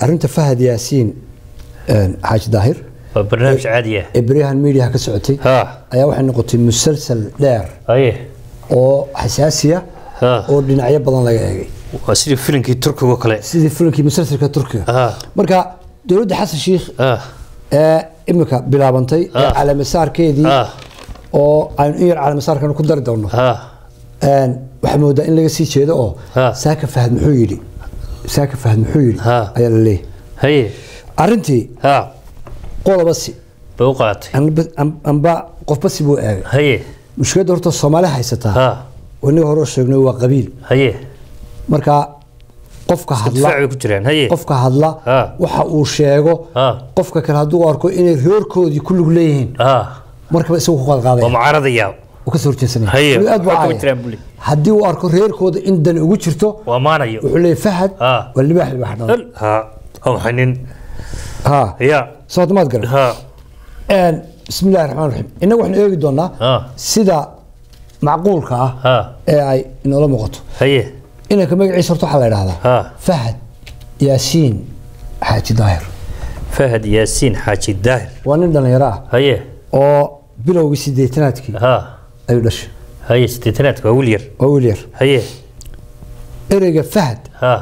arrinta fahad yaasiin een, xaaji daahir waa barnaamij caadi ah ee beryahan media ka socotay ha ayaa waxay noqotay musalsal dheer haye oo xasaasiya ha oo dhinacyo badan laga eegay waa sidii filinkii turkiga oo kale sidii filimkii musalsalka turkiga ha marka dowladda xasan sheikh ha ee imika bilaabantay ee Ah. calaamasaarkeedii ha oo aynu in yar calaamasaarkan ku dari doono ha een, waxaa moodaa in laga sii jeedo oo Ah. saaka fahad muxuu yidhi saaka fahad muxuu yidhi Ah. ayaa la leeyahay haye arrintii ha qodoba si bay u qaatay anba- am- amba qofba si buu eegay haye mushkiladda horta soomaali haysataa ha oo innaga hore u sheegnay waa qabiil haye marka qofka hadla difaac bay ku jiraan haye qofka hadla Ah. waxa uu sheego Ah. qofka kale hadduu arko inay reerkoodii ku lug leeyihiin ha markaba isagu ku waa qalqaadaya mucaaradaya uu ka soo horjeesanaya Haye, Weli aad buu waxaa kama caaya. jiraan buli. haddii uu arko reerkooda in dani ugu jirto waa maanayo wuxuu leeyahay fahad Ah. waa libaax libaax dhalay ha oo xanin ha ya soo maad garan ha een bismi illaahi raxmaan raxiim innagu waxaan eegi doonaa Ah. sida macquulka ah ha ee ay inoola muuqato haye inanka magaciisa horta waxaa la idhahdaa Ah. fahad yaasiin xaaji daahir fahad yaasiin xaaji daahir waa nin dhallinyaro ah haye oo bilowgii sideetanaadkii ha ayuu dhashay haye sideetanaadka waa wiil yar waa wiil yar haye ereyga fahad ha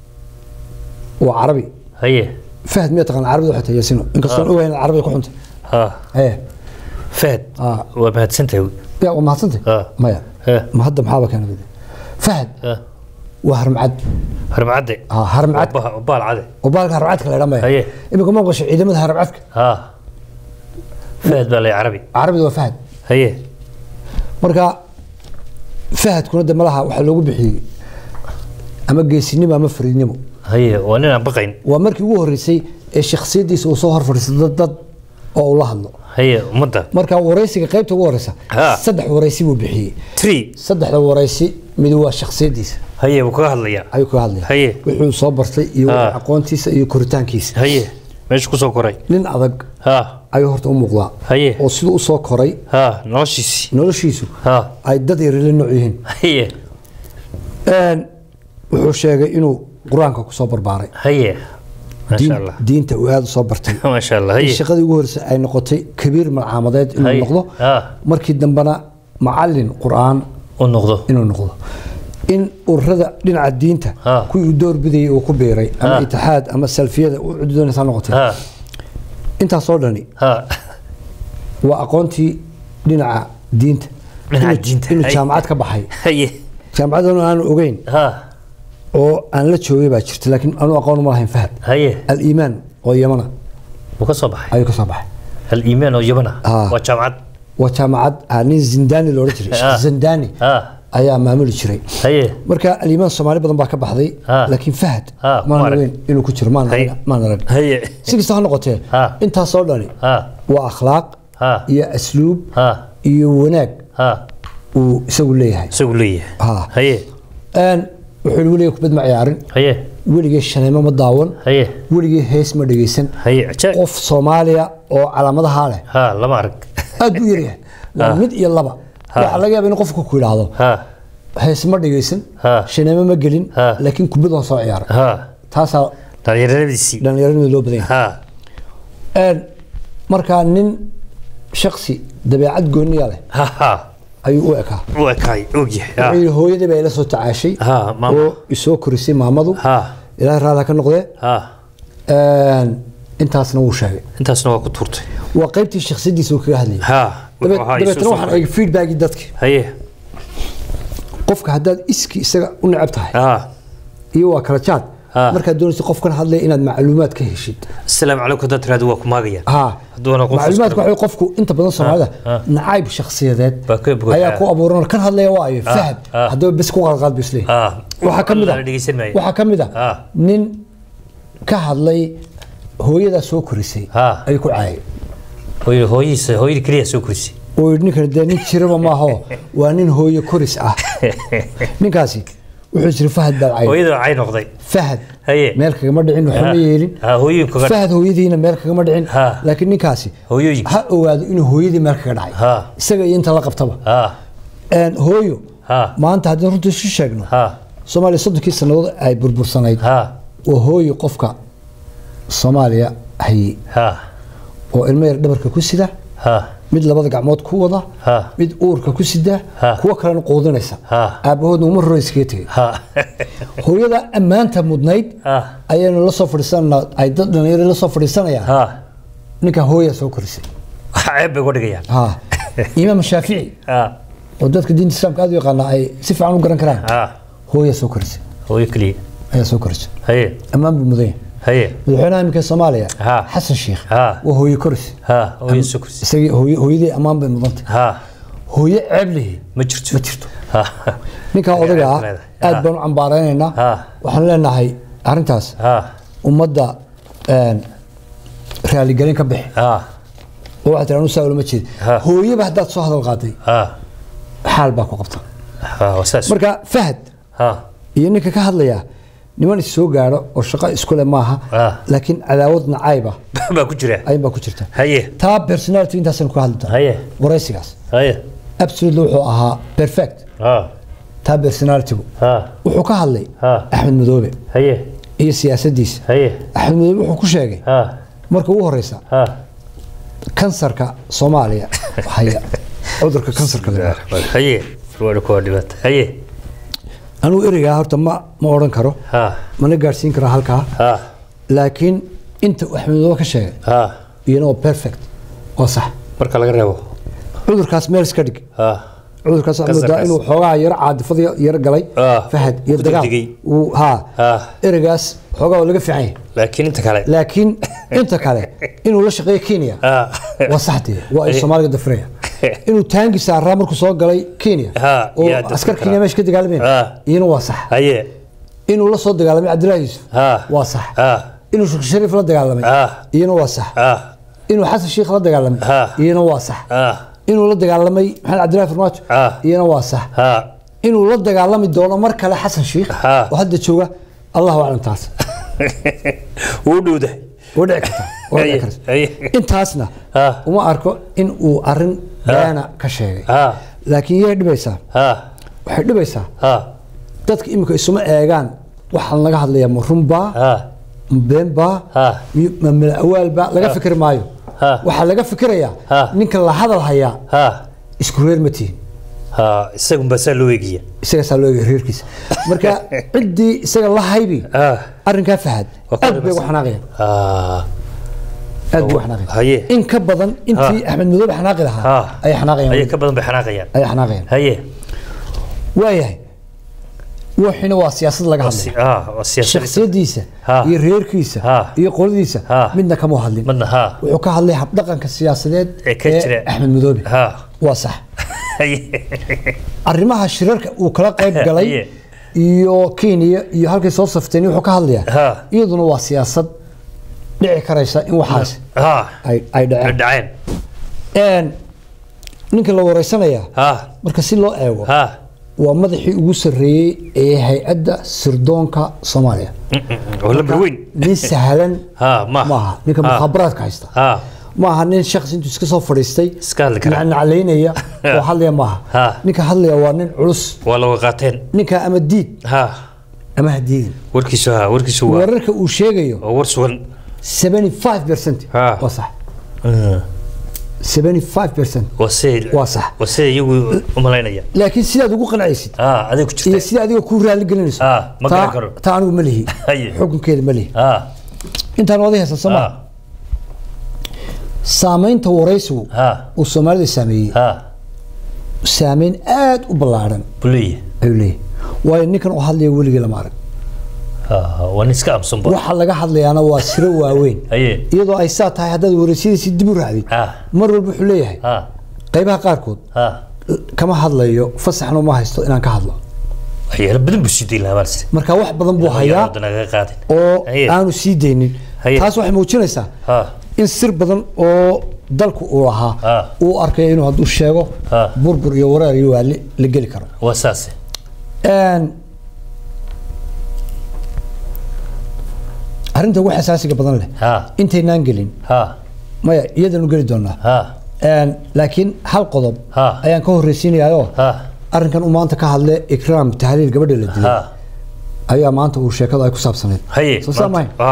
waa carabi haye fahad miyaa taqaan carabida waxay tahay yaasiino inkastoon ogahay inaad carabiga ku xuntay ha ee fahad Ah. waa mahadsantahay yaa waa mahadsantay Ah. maya Eh. ma hadda maxaaba keenay fahad ha waa harmacad harmacadde ah harmacad Ba- baal cade oo baalka harmacadka la idhaa maya Haye. imika ma maqasho ciidamada harmacadka ha fahad baa lay carabi carabida waa fahad haye marka fahadkuna de malaha waxaa loogu bixiyey ama geesinimo ama fariidnimo haye waa nin aan baqayn waa markii ugu horreysay ee shakhsiyaddiisa uu soo hor fadhiistay dad dad oo uu la hadlo haye ummadda marka waraysiga qaybta ugu horeysa Ha. saddex waraysi buu bixiyey tree saddexda waraysi mid waa shakhsiyaddiisa haye wuu kaga hadlayaa ayuu kaga hadlaya Haye. wuxuu soo bartay iyo Ha. aqoontiisa iyo koritaankiisa haye meesha kusoo koray nin adag ha ayuu horta u muuqdaa Haye. oo siduu usoo koray ha noloshiisii noloshiisu ha ay dad yarila nooc yihiin haye Een, wuxuu sheegay inuu qur-aanka kusoo barbaaray haye diin- maasha allah diinta uu aada usoo bartay maasha allah in haye shaqadii ugu horreysay ay noqotay kabiir malcaamadeed inuu Haye. noqdo Ah. markii dambena macalin qur-aan u noqdo inuu noqdo in ururada dhinaca diinta Ah. kuwii uu door bidayay uu ku biiray ama Ah. itixaad ama salfiyada u cuddoonaysaa noqotay ha intaasoo dhani ha waa aqoontii dhinaca diinta Dhinaca Inuu- diinta, inuu haye. jaamacad ka baxay haye jaamacadanu aanu ogeyn ha oo aan la joogay baa jirta laakiin anu aqoon uma lahayn fahad haye aliimaan oo yamana wuu ka soo baxay ayuu ka soo baxay aliimaan oo yabana Ah. waa jaamacad waa jaamacad ah, nin zindani loola jiray Ah. sheekh zindani ha ayaa maamuli jiray haye marka aliimaan soomaali badan baa ka baxday Ah. laakiin fahad Ah, maan ma arag. ogeyn inuu ku jiro maan Haye. maan arag haye si kasta ha noqotee Ah. intaasoo dhani ha waa akhlaaq ha iyo asluub ha iyo wanaag ha uu isagu leeyahay isagu leeyahay Ha. haye Een, wuxuu yidhi weligay kubad ma ciyaarin haye weligay shaneemo ma daawan haye weligay hees ma dhegeysan haye ajaib qof soomaaliya oo calaamadaha leh ha lama arag aad buu yaryahay waa Ah. mid iyo laba Ha. waxaa laga yaaba in qofku ku yidhaahdo ha hees ma dhegeysan Ha. shaneemo ma gelin Ha. laakiin kubad waan soo ciyaaray ha taasaa dhallinyaradiisii dhallinyaranimada loo badan yahay ha Een, markaa nin shaksi dabeecad gooniya leh ha ha ayuu u ekaa u ekaay ogyahay wuxuu ha yidhi hooyadii baa ila soo tacaashay Ha, maama. oo isoo korisay maamadu ha ilaahay raali ha ka noqdee ha Een, intaasna wuu sheegay intaasna waa ku tuurtay waa qaybtii shakhsiyadiisa uu kaga hadlayay ha Dabe- wuxuu ahaa dabeetana Yuusuf waxaan eegay feedbackii dadki haye qofka haddaad iski isaga u necab tahay ha iyo waa kala jaad Ha. markaad doonaysa qofkan hadlaya inaad macluumaad ka heshid asalaamu calaykum haddaad tiraahdo waa ku maagayaan ha Hadduuna qof macluumaadka askari- waxay qofku inta badan soomaalida ha. nacayb shakhsiyadeed Baa ka buuxa. ayaa ku abuuran kan hadlaya waa ayo fahad ha. haddaba bes ku qalqaad buu isleeyahay ha waxaa ka mid la dhegeysan ah maayo waxaa ka mid ah Ha. nin ka hadlay hooyadaa soo korisay Ha. ayuu ku caayay hooyada hooyadiisa hooyada keliya soo korisay oo yidhi ninkan dee nin jiraba maaho waa nin hooyo koris ah ninkaasi wuxuu jiri fahad baa caayay hooyada cay noqday fahad haye meel kagama dhicin waxba ma yeelin ha hooyooyinka ga fahad hooyadiina meel kagama dhicin Ha. laakiin ninkaasi hooyooyinka ha ogaado inuu hooyadii meel kaga dhacay Ha. isaga iyo inta la qabtaba ha Een, hooyo ha maanta haddii runta isu sheegno ha soomaaliya soddonkii sannadood ay burbursanayd ha waa hooyo qofka soomaaliya hayey ha oo ilmo yar dhabarka ku sida ha mid labada gacmood ku wada ha mid uurka ku sida Ha. kuwo kalena quudinaysa Ha. aabbahoodna uma roro iskaga tegay ha hooyada ammaanta mudnayd ha ayaynu la soo fadhiisanaa ay dad dhalinyaro la soo fadhiisanayaan ha ninka hooya soo korisay ceeb bay uga dhigayaan ha imaam shaafici ha oo dadka diinta islaamka aad u yaqaana ay si fiican u garan karaan ha hooya soo korisay hooyo keliya ayaa soo korisay haye ammaan buu mudan yahay haye madaxweynaha iminka soomaaliya Ha. xasan sheikh Ha. waa hooye koris ha hooyo soo kursi isagii hooye hooyadii ammaan bay mudantay ha hooye ceeb lihi ma jirto ma jirto ha ninkaa odaga ah leedahay. aad Ha. baan u cambaaraynaynaa Ha. waxaan leenahay arrintaas ha ummadda een, raaligelin ka bixi ha oo waxaa tiraa nusaa ulama jeed Ha. hooyeba haddaad soo hadal qaaday ha xaal baa ku qabta ha waa saas marka fahad ha iyo ninka ka hadlaya niman is soo gaadho oo shaqo isku leh maaha Ha. laakiin cadaawad nacayba baa ku jira ayin baa ku jirta haye taa personality intaasaynu ka hadli doonaa haye waraysigaas haye absolutely wuxuu ahaa perfect ha taa personalitygu ha wuxuu ka hadlay Ha. axmed madoobe haye iyo siyaasaddiisa haye axmed madoobe wuxuu ku sheegay ha marka ugu horeysa ha kansarka soomaaliya haya cudurka kansarka la yidhaahdo. haye waa kuwa dhibata haye anigu ereygaa horta ma ma odhan karo ha mana gaadhsiin karo halkaa ha laakiin inta uu axmed madoobe ka sheegay ha iyana waa perfect waa sax marka laga reebo cudurkaas meel iska dhig ha cudurkaas waxaa moodaa Kansarkaas. inuu xoogaa yaro caadifada yaro galay Ah, fahad iyo ku dagaal degdegay. uu haa ha ereygaas xoogaa waa laga fiican yahay laakiin inta kale laakiin inta kale inuu la shaqeeyo kenya ha waa saxdee waa ay soomaaliga dafraya inuu taangi saaraa markuu soo galay kenya Ha, oo yaa dafri askar karaa. kenya meesha ka dagaalameen Ha. iyana waa sax haye inuu la soo dagaalamay cabdilaahi yuusuf ha waa sax ha inuu sheekh shariif la dagaalamay ha iyana waa sax ha inuu xasan sheikh la dagaalamay Ha. iyana waa sax ha inuu la dagaalamay maxamed cabdilaahi farmaajo Ha. iyana waa sax ha inuu la dagaalami doono mar kale xasan sheikh Ha. oo hadda jooga allahu aclam taas wuu dhowdahay waa dhici karta waa dhici Haye, karta haye. intaasna Ha. uma arko in uu arin beena ka sheegay ha laakiin yay dhibaysaa ha waxay dhibaysaa ha dadka imika isuma eegaan waxaan laga hadlayaa ma runbaa ha ma beenbaa Ha. mi- ma malawaalbaa laga fikri maayo Ha. waxaa laga fikirayaa Ha. ninka la hadal hayaa ha isku reer ma tihin ha isagunbaa saa loo eegaya isagaasaa loo eegay reerkiisa marka ciddii isaga la haybi ha arrinkaa fahad Waa ku aad bay ugu dhibaysaa. xanaaqayaan ha aad bay ugu Haye. xanaaqayaan in ka badan intii axmed madoobe xanaaqi lahaa ha ayay xanaaqayaan ayay ka badan bay xanaaqayaan ayay xanaaqayaan haye waayahay waxina waa siyaasad laga hadlay ha waa siyaasad shakhsiyadiisa Ha. iyo reerkiisa Ha. iyo qoladiisa Ha. midna kama hadlin madna ha wuxuu ka hadlay habdhaqanka siyaasadeed Ee ka jira. axmed madoobe ha waa sax haye arrimaha shirarka uu kala qayb galay Haye. iyo kenya iyo halkay soo safteen wuxuu ka hadlayaa Ha. iyaduna waa siyaasad dhici karaysa in waxaas ha ay ay dhaceen dhaceen Een, ninka la wareysanaya ha marka si loo eego ha waa madaxii ugu sarreeyey ee hay-adda sirdoonka soomaaliya oo lambar weyn nin sahlan ha ma maaha ninka Ha. mukhaabaraadka haysta ha maaha nin shakhs intuu iska soo fadhiistay Iska hadli kara. nacnaclaynaya oo hadlaya maaha Ha. ninka hadlaya waa nin culus waa laga qaateen ninka ama diid ha ama ha diidin warkiisu ha warkiisu waa wararka uu sheegayo waa war sugan 75 percent Ha. waa sax 75 percent waa se Waa sax. waa se iyagu u malaynaya laakiin sidaad ugu qancaysid ha aday ku iyo jirta sida adiga kuu raali gelinayso Ha, ma taa- garan karo. taa anigu ma lihi Haye. xukunkeeda ma lihi ha intaan wadi haysan soo ha maa saamaynta waraysigu ha uu soomaalida saameeyey ha saameyn aad u ballaaran buliye ayuu leeyahay waayo ninkan uu hadlaya weligii lama arag ha waa nin iska amsanba waxa laga hadlayaana waa siro waaweyn haye iyadoo ay saa tahay haddaad waraysyadiisii dib u raacdid ha mar walba wuxuu leeyahay ha qaybaha qaarkood ha kama hadlayo fasaxna uma haysto inaan ka hadlo waxyaalo badan buu sii dayn lahaa baalse marka wax badan buu hayaa naga qaadin oo Haye. aanu sii deynin Haye. taas waxay muujinaysaa ha in sir badan oo dalku uu lahaa Ha. uu arkayo inuu hadduu sheego Ha. burbur iyo wareer iyo waali la geli karo waa saase Een, arrinta ugu xasaasiga badan leh ha intaynaan gelin ha maya iyadanu geli doonaa ha Een, laakiin hal qodob Ha. ayaan ka horreysiinayaoo ha arrinkan uu maanta ka hadle ikraam tahliil gabadha la dilay ha ayaa maanta uu sheekada ay ku saabsanayd haye soo saa mahayn ha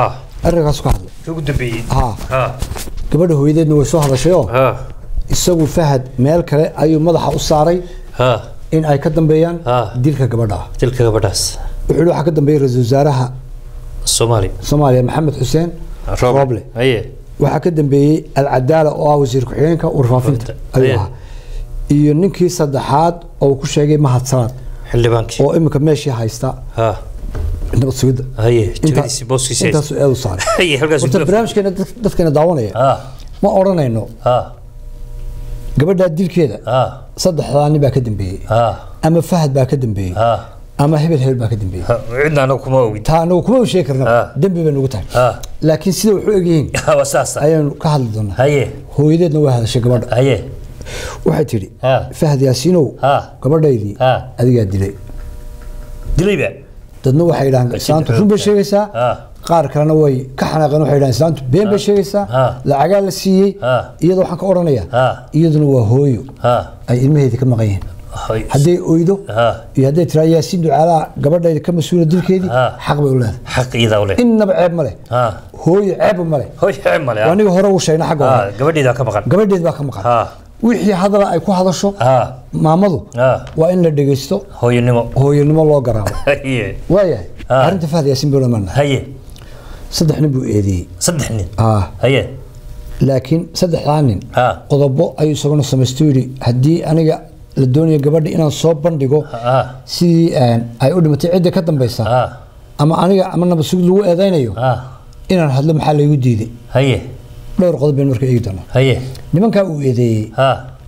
arrinkaas ka hadlay ugu dambeeyey ha ha gabadha hooyadeedna way soo hadashayoo ha isagu fahad meel kale ayuu madaxa u saaray ha in ay ka dambeeyaan Ah. dilka gabadha dilka gabadhaas wuxuu yihi waxaa ka dambeeyay ra-iisul wasaaraha soomaali soomaaliya maxamed xuseen rooble haye waxaa ka dambeeyey alcadaala oo ah wasiir ku-xigeenka warfaafinta Warfaafinta. ayuu Aye. ahaa iyo ninkii saddexaad oo uu ku sheegay mahad salaad xildhibaankii oo iminka meeshii haysta ha nabad sugidda haye Inta- jagadiisii booskiisa intaasuu eedu saaray haye halkaas horta barnaamijkeena dad- dadkeena daawanaya ha ma odhanayno ha gabadhaa dilkeeda ha saddexdaa nin baa ka dambeeyey ha ama fahad baa ka dambeeyey ha ama hebel hebel baa ka dambeeyey ha cidna anagu kuma ogin taa anagu kuma sheegi karna Ah. dembi bay nagu tahay ha laakiin sida wuxuu egyihiin ha waa saasa ayaanu ka hadli doonaa haye hooyadeedna waa hadashay gabadha haye waxay tidhi ha fahad yaasiinow ha gabadhaydii ha adigaa dilay dilayba dadna waxay idhahaan islaantu run bay sheegaysaa ha qaar kalena way ka xanaaqeen waxay idhahaan islaantu been bay sheegaysaa Ah. lacagaa la siiyey Ah. iyada waxaan ka odhanayaa Ah. iyaduna waa hooyo ha ay ilmaheedii ka maqan yihiin hay hadday oydo ha iyo hadday tiraa yaasiin ducaalaha gabadhayda ka mas-uula dilkeedii Ah. xaq bay u leedahay xaq iyada u leh innaba ceeb ma leh ha hooyo ceebba ma leh hoy xeeb male waa aniga hore uu sheegna xagga ha hore gabadheeda ka maqan gabadheed baa ka maqan ha wixii hadala ay ku hadasho ha maamadu ha waa in la dhegaysto hooyanimo hooyanimo loo garaabo haye waayahay Ah. arrinta fahad yaasiin buu dhammaana haye saddex nin buu eedeeyey saddex nin ah haye laakiin saddexdaa nin ha qodobo ayuu isaguna samaysto yidhi haddii aniga la doonayo gabadha inaan soo bandhigo ha sidii een, ay u dhimatay cidda ka dambaysa ha ama aniga ama nabad sugid lagu eedaynayo ha inaan hadlo maxaa laygu diiday haye dhowr qodob baynu marka eegi doonaa haye nimankaa uu eedeeyey ha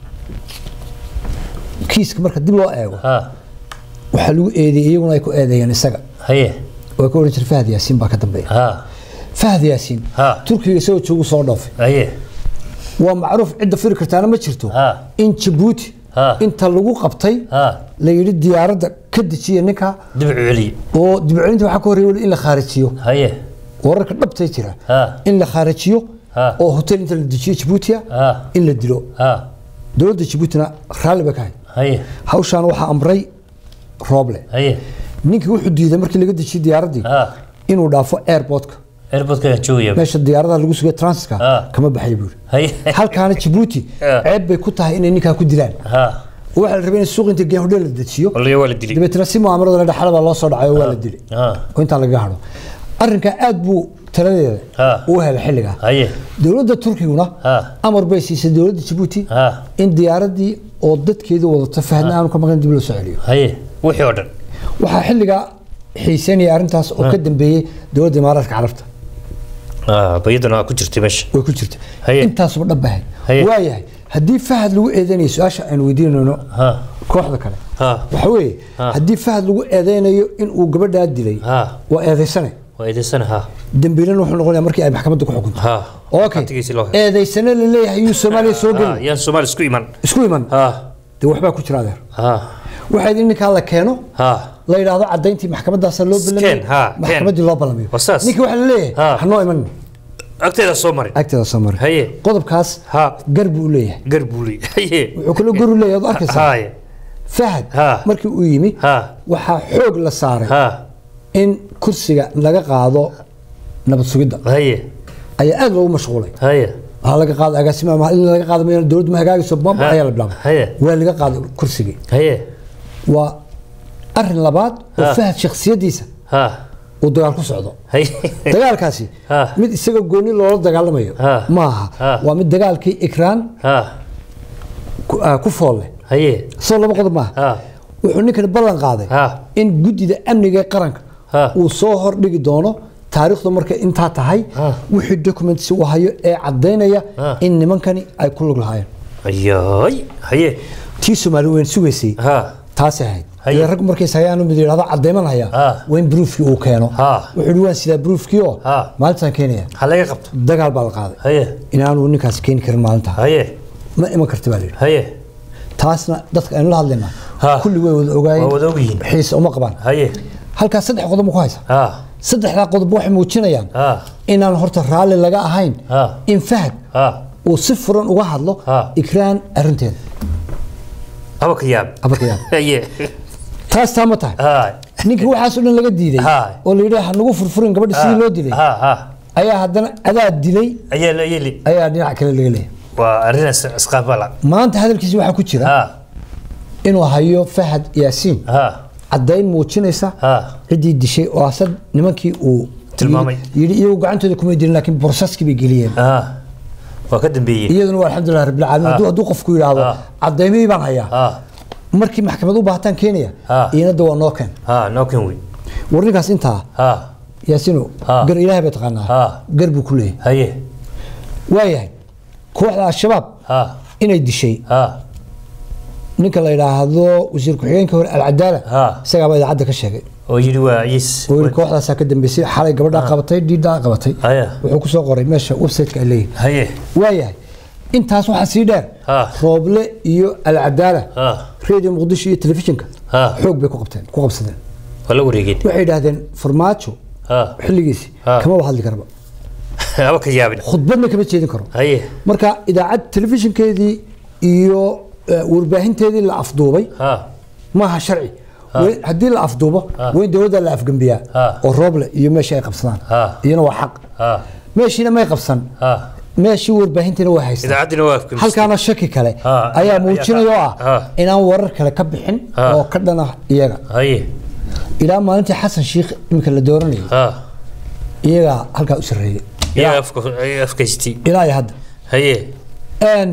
kiiska marka dib loo eego ha waxaa lagu eedeeyey iyaguna ay ku eedeeyeen isaga haye oo ka odhan jira fahad yaasiin baa ka dambeeya ha fahad yaasiin Ha. turkiga isagoo joogu soo dhoofay haye waa macruuf cidda firi kartaana ma jirto Ha. in jabuuti Ha. inta lagu qabtay ha la yidhi diyaaradda ka dejiya ninka dib u celiye oo dibcelinta waxaa ka horreeya weli in la khaarijiyo haye wararka dhabtay jira ha in la khaarijiyo Ha. oo hotel inta la dejiyo jabuutiya ha in la dilo ha dowladda jabuutina raalli bay ka hay haye hawshaan waxaa amray rooble haye ninkii wuxuu diiday markii laga dejiyey diyaaraddii ha inuu dhaafo airportka airportka joogaya meesha diyaaradaha lagu sugay transitka Ha. kama baxay buuri haye halkaana jabuuti Ha. ceeb bay ku tahay inay ninkaa ku dilaan ha oo waxaa la rabay in suuq inta geen hodheel la dejiyo waliyo waa la dilay dabeetana si mu'aamarada la dhaxala baa loo soo dhacay oo waa la dilay ha oo intaan lagaga hadho arrinkaa aad buu taladeeda Ha. uu helay xilligaa haye dowladda turkiguna ha amar bay siisay dowladda jabuuti ha in diyaaraddii oo dadkeedu wadato fahna aanu ka maqan dib loo soo celiyo haye wixii oo dhan waxaa xilligaa xiiseynaya arrintaas oo ka dambeeyey dowladda imaaraadka carabta ha bayadana waa ku jirtay meesha way ku jirta Haye. intaasuba dhabbahay Haye. waayahay haddii fahad lagu eedeynayo su-aasha aynu weydiinayno ha kooxda kale ha waxa weeye Ha. haddii fahad lagu eedeynayo in uu gabadhaa dilay ha waa eedaysane waa eedaysana ha dembiilana wuxuu noqonayaa markii ay maxkamadda ku xukunto ha okay Waqtigiisii loo helo. eedaysane la leeyahay yuu soomaaliya soo ha gelin yaan soomaali isku iman isku iman ha dee waxbaa ku jira adeer ha waxaa in ninkaa la keeno ha la yidhaahdo cadayntii maxkamadaasa loo Scan, balamiyo ha, maxkamaddii loo balamiyo Waa saas. ninkii waxaa la leeyahay Ha. hanoo iman agteeda soo marin agteeda soo mari haye qodobkaas ha gar buu u leeyahay garbuuli haye wuxuu kaloo gar u leeyahay ad arkaysaa haye fahad Ha. markii uu yimi ha waxaa xoog la saaray ha in kursiga laga qaado nabad sugidda haye ayaa aad loogu mashquulay haye waxaa laga qaado agaasima ama in laga qaado mayna dowladdu ma hagaagayso bamba Ha. ayaa la bilaabay haye waa laga qaaday kursigii haye waa arin labaad oo Ha. fahad shakhsiyadiisa ha uu dagaal ku socdo haye dagaalkaasi Ha. mid isaga gooni loola dagaalamayo Ha. maaha Ha. waa mid dagaalkii ikraan ha ku- ah, ku foolle haye soo laba qodob maaha ha wuxuu ninkani ballan qaaday ha in guddida amniga ee qaranka Ha. uu soo hordhigi doono taariikhdu markay intaa tahay Ha. wixii documents uu hayo ee caddaynaya Ha. in nimankani ay ku lug lahaayeen ayay haye tii soomaali weyn sugaysay ha taasay ahayd Haye. ile rag markays hayaan mid yidhahdo caddayman haya Ha. waa in bruufkii uu keeno Ha. wuxuu yidhi waan sidaa bruufkii oo Ha. maalintaan keenaya ha laga qabto dagaal baa la qaaday haye inaanu ninkaas keeni karin maalintaa haye ma iman karti baa la yidhi haye taasna dadka aynu la hadlaynaa Ha. kulli way wada ogaayeen waa wada ogyihiin xiise uma qabaan haye halkaas saddex qodob ma ku haysa ha saddexdaa qodob waxay muujinayaan ha inaan horta raalli laga ahayn Ha. in fahad ha uu si furan uga hadlo Ha. ikraan arrinteeda aba ka yaab abarkayaab haye taas taa ma tahay ha ninkii waxaas oo dhan laga diiday Ha. oo la yidhi ha nagu furfurin gabadha sidii loo dilay ha ha ayaa haddana adaa dilay ayaa la yeli ayaa dhinac kale laga leeyahay waa arrin is- isqaabala maanta hadalkiisi waxaa ku jira ha inuu hayo fahad yaasiin ha caddayn muujinaysa ha ciddii dishay oo asad nimankii uu Tilmaamay. yidhi- yidhi iyagu gacantooda kumay dirin laakiin borsaskii bay geliyeen ha waa ka dambeeyey iyaduna waa alxamdulilah rabbil caalamiin hadduu hadduu qofku yidhaahdo Ah. caddaymihii baan hayaa ha markii maxkamad u baahataan keenaya Ah. iinada waa noo keen ha nookan wey war ninkaas intaa ha yaasino Ah. gar ilaahay bay taqaanaa Ah. gar buu ku leeyahay haye waayahay kooxda al-shabaab ha inay dishay ha ninka la yidhaahdo wasiir ku-xigeenka hore alcadaala Ah. isagaaba idaacadda ka sheegay oo yidhi waa ciis oo yidhi kooxdaasaa ka dambeysay xalay gabadhaa qabatay dhiidhaa qabatay haya wuxuu ku soo qoray meesha website-ka ay leeyihin haye waayahay intaas waxaa sii dheer Ah. rooble iyo alcadaala ha radio muqdisho iyo telefishinka Ah. xoog bay ku qabteen ku qabsadeen waa la wareegeen waxay yidhaahdeen farmaajo ha xilligiisi Ah. kamaba hadli karaba haba ka yaabin khudbadna kama jeedin karo haye marka idaacad telefishinkeedii iyo eh, warbaahinteedii la afduubay ha maaha sharci Way- haddii la afduubo waa in dowladda la afgembiyaa Ah. oo rooble iyo meesha ay qabsadaan Ah. iyana waa xaq ha meeshiina may qabsan ha meeshii warbaahintiina waa haystaan idaacaddina waa afkamistay. halkaana shaki kale Ah, ayaa ayaa- muujinaya oo ah. ah inaan warar kale ka bixin Ah. oo ka dhana iyaga haye ilaa maalintii xasan shiikh iminka la dooranayay ha iyagaa halkaa u sarreeyay iyaga afka ay afkaystay ilaa iyo hadda haye Een,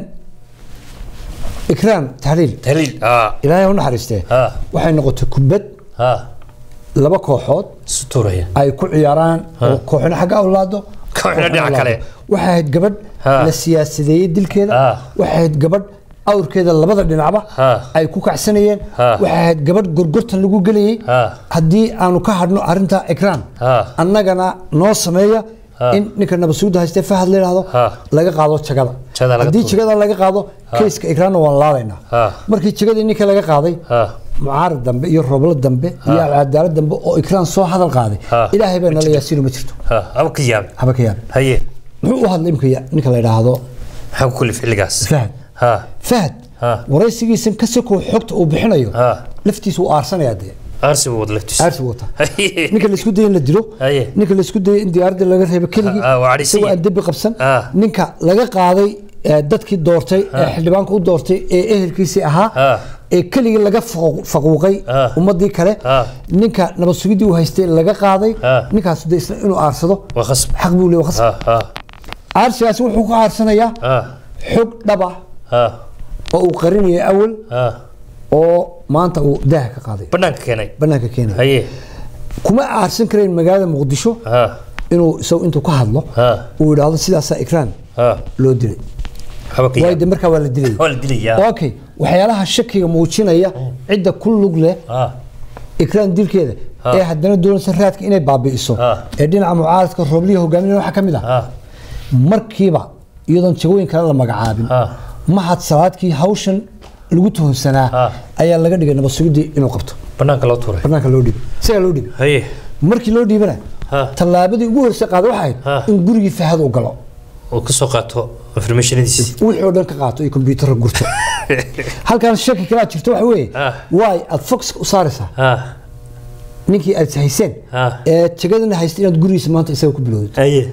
ikraam tahliil tahliil ha ilaahay ha u naxariistee ha waxay noqotay kubad ha laba kooxood isu tuuraya ay ku ciyaaraan oo kooxna xagga awlaado Kooxna dhinaca kale. waxay ahayd gabadh Ha. la siyaasadeeyey dilkeeda Ha. waxay ahayd gabadh awrkeeda labada dhinacba Ha. ay ku kacsanayeen Ha. waxay ahayd gabadh gorgortan lagu gelayey Ha. haddii aanu ka hadhno arinta ikraan Ha. annagana noo sameeya Ha. in ninka nabasuuda haystee fahad la yidhaahdo Ha. laga qaado jagada Jagada laga haddii tuuro. jagada laga qaado keyska ikraanna waan laadaynaa Ha. markii jagadii ninka laga qaaday ha mucaarad dambe iyo rooblo dambe iyo alcadaalad dambe oo ikraan soo hadal qaaday Ha. ilaahay baa nala yaasiino ma jirto ha haba ka yaabin haba ka yaabin haye muxuu u hadlay imka ya- ninka la yidhaahdo maxaa ku kulif xilligaas fahad ha fahad Ha. waraysigiisan ka sakoo xogta uu bixinayo Ha. laftiisa uu aarsanayaa dee aarsi buu wada laftiisa aarsi wata haye ninka la isku dayay in la dilo Haye. ninka la isku dayay in diyaaradda laga reebo keligii Ah, ah, waa cadhaysan isagoo yahay. aan dembi qabsan Ah. ninka laga qaaday ee, dadkii doortay ee xildhibaanka u doortay ee ehelkiisii ahaa Ah. ee keligii laga faqu- faquuqay Ah. ummadii kale Ah. ninka nabad sugidii uu haystay laga qaaday Ah. ninkaas de isna inuu aarsado waa khasb xaq buu leeyahay khasab ha ha aarsigaasi wuxuu ka aarsanayaa ha xog dhaba ha oo uu qarinayay awal ha oo maanta uu daaha ka qaaday banaanka keenay banaanka keenaya haye kuma aarsan karayn magaalada muqdisho ha inuu isagu intuu ka hadlo ha uu yidhaahdo sidaasaa ikraan ha loo dilay haba ka waayo yaabin de markaa waa la dilay waa la dilaya okay waxyaalaha shakiga muujinaya cidda ku lug leh ha ikraan dilkeeda Ah. ee haddana doonaysa raadka inay baabi'iso Ah. ee dhinaca mucaaradka roobliya hogaaminaya waxaa ka mid ah ha markiiba iyadoon jagooyin kale la magacaabin Ah. mahad salaadkii hawshan lagu tuhunsanaa Ah. ayaa laga dhigay nabad sugidii inuu qabto banaanka loo tuuray banaanka loo dhiibay isagaa loo dhiibay haye markii loo dhiibana Ah. tallaabadii ugu horreysay qaaday waxay ahayd Ah. in gurigii fahad uu galo oo ka soo qaato informationadiisi wixii oo dhan ka qaato iyo kombiyuutarra gurto halkaan shaki kalaa jirto waxa weeye Ah. waay aad fox u saaraysaa ha ninkii aad hayseen Ah. ee jagadana haysta inaad gurigiisa maanta isaga ku bilowdid haye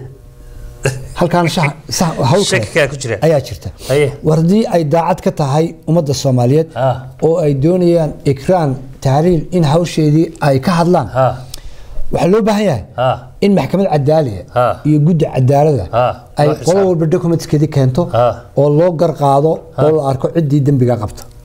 halkaan shax sax hawl kale shaki kaa ku jira ayaa jirta haye war haddii ay daacad ka tahay ummadda soomaaliyeed Ah. oo ay doonayaan ikraan tahliil in hawsheedii ay ka hadlaan ha waxaa loo baahan yahay ha in maxkamad cadaaliya Ah. iyo guddi cadaalada Ah, ay loo qolo xisaab. walba documentskeedii keento Ah. oo loo garqaado oo la arko ciddii dembiga qabta